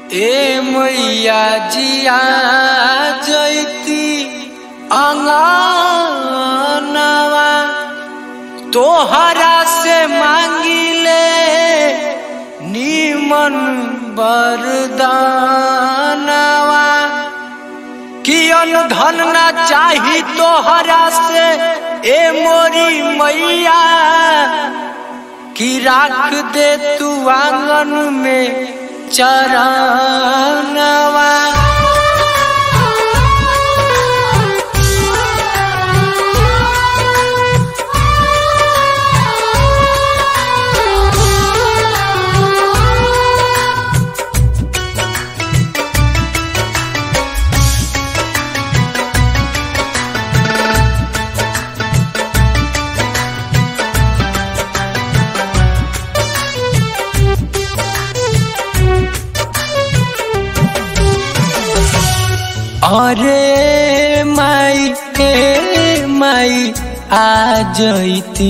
ए मैया जिया जैती अंगनवा तोहरा से मांगिले नीमन बरदानवा कियन धन ना चाही तोहरा से ए मोरी मैया कि राख दे तू आंगन में चरणवा अरे माई हे माई आ जैती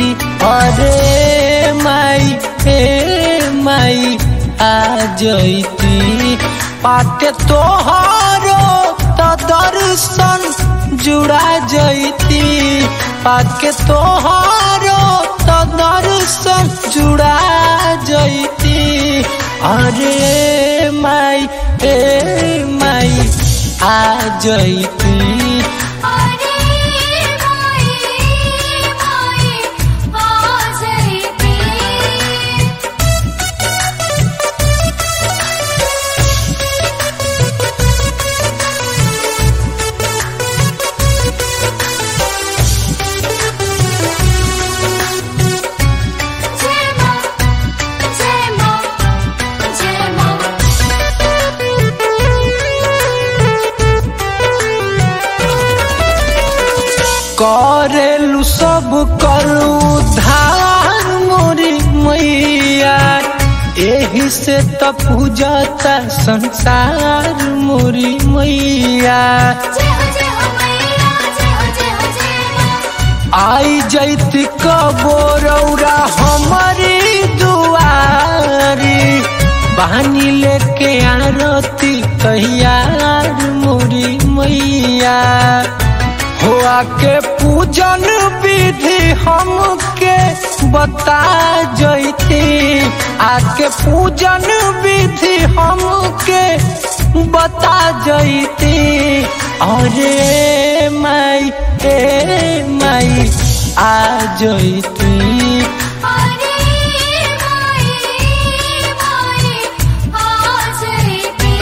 अरे माई हे माई आ जैती पाते तोहरो तो दर्शन जुड़ा जैती पाके तोहरो तो दर्शन जुड़ा जैती अरे माई हे माई आ जैती अरे माई माई आ जैती जय मां जय मां जय करेलु सब करू धार मोरी मैया एही से त पूजता संसार मोरी मैया जय हो जय हो मैया जय हो जय हो जय मां आई जैती कबोरौरा हमारी दुआरी बहानी लेके आरती तैयार मोरी मैया हो आके पूजन विधि हमके बता जैती आके पूजन विधि हमके बता जैती अरे माई ए माई आ जैती अरे माई माई आ जैती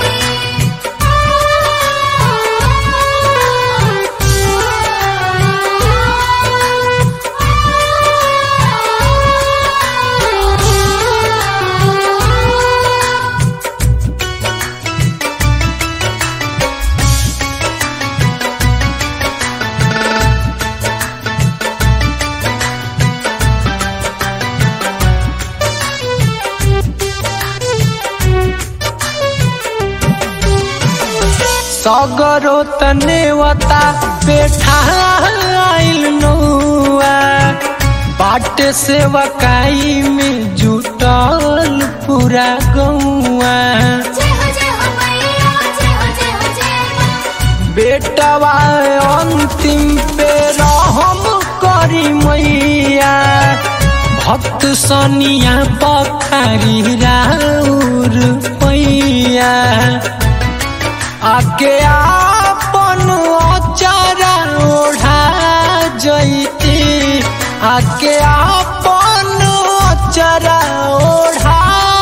सगरो तनेवता बेठा आइल नौआ बाटे से वकाई में जुटल पूरा गौआ जय हो जय हो मैया जय हो जय हो जय मां बेटवा अंतिम पे रहम करी मैया भक्त सनिया पखारी राउर पैया आके आपन अचारा ओढ़ा जैती आके आपन अचारा ओढ़ा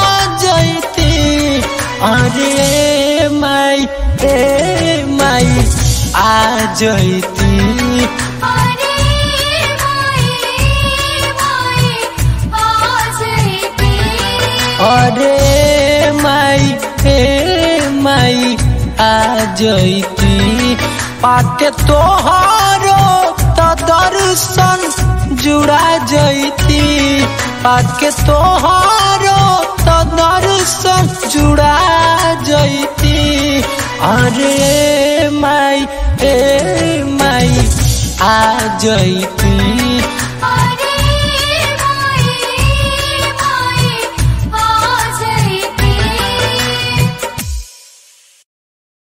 जैती अरे माई ए माई आ जैती अरे माई माई आ जैती अरे माई हे माई आ जैती पाके तोहरो तो दर्शन जुड़ा जैती पाके तोहरो तो दर्शन जुड़ा जैती अरे माई हे माई आ जैती